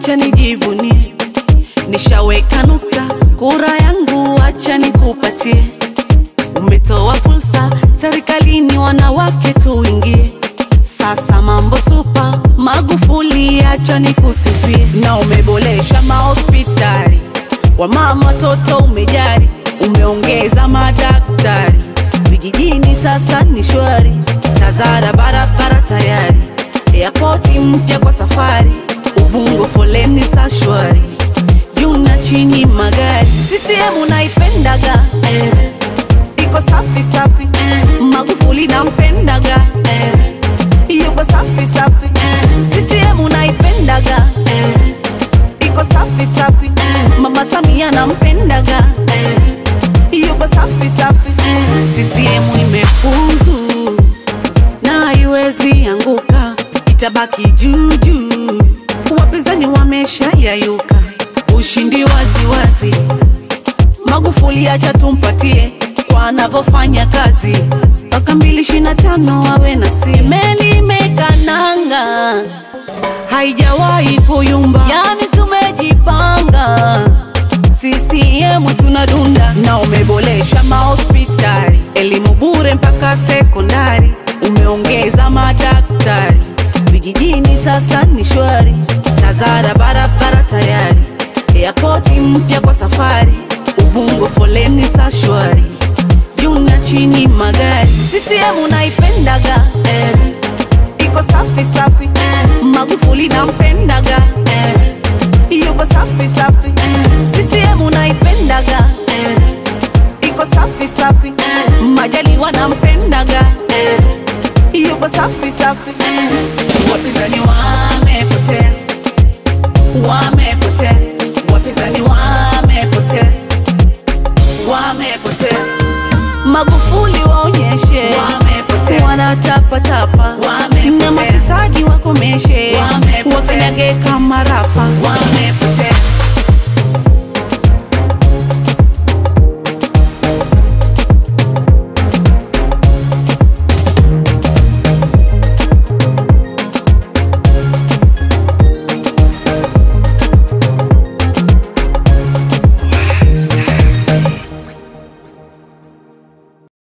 acha nijivunie, nishaweka nukta, kura yangu acha nikupatie. Umetoa fursa serikalini, wanawake tuingie. Sasa mambo supa, Magufuli acha nikusifie, na umeboresha mahospitali, wamama watoto umejari, umeongeza madaktari vijijini, sasa ni shwari, Tazara barabara tayari, airport mpya kwa safari, Ubungo foleni sa shwari, juu na chini magari, CCM unaipendaga eh, iko safi safi eh, Magufuli nampendaga eh, yuko safi safi eh, CCM unaipendaga eh, iko safi safi eh, Mama Samia nampendaga eh, yuko safi safi eh, CCM imefuzu na haiwezi anguka, itabaki juu juu. Wapinzani wamesha yayuka, ushindi wazi wazi. Magufuli acha tumpatie kwa anavyofanya kazi, mpaka mbili ishirini na tano awe na si meli imekananga, haijawahi kuyumba, yani tumejipanga CCM tunadunda na umeboresha mahospitali, elimu bure mpaka sekondari, umeongeza madaktari vijijini, sasa ni shwari. Tazara barabara tayari, airport mpya kwa safari, Ubungo foleni sa shwari, juu na chini magari. CCM unaipendaga eh, iko safi safi eh, Magufuli nampendaga eh, yuko safi safi eh, CCM unaipendaga eh, iko safi safi eh, Majaliwa nampendaga eh, yuko safi safi eh, wapinzani wamepotea, wamepotea, wapinzani wamepotea, wamepotea. Magufuli waonyeshe wamepotea, wanatapatapa Wamepotea. na mafisadi wakomeshe, Wamepotea. wapendage kama rapa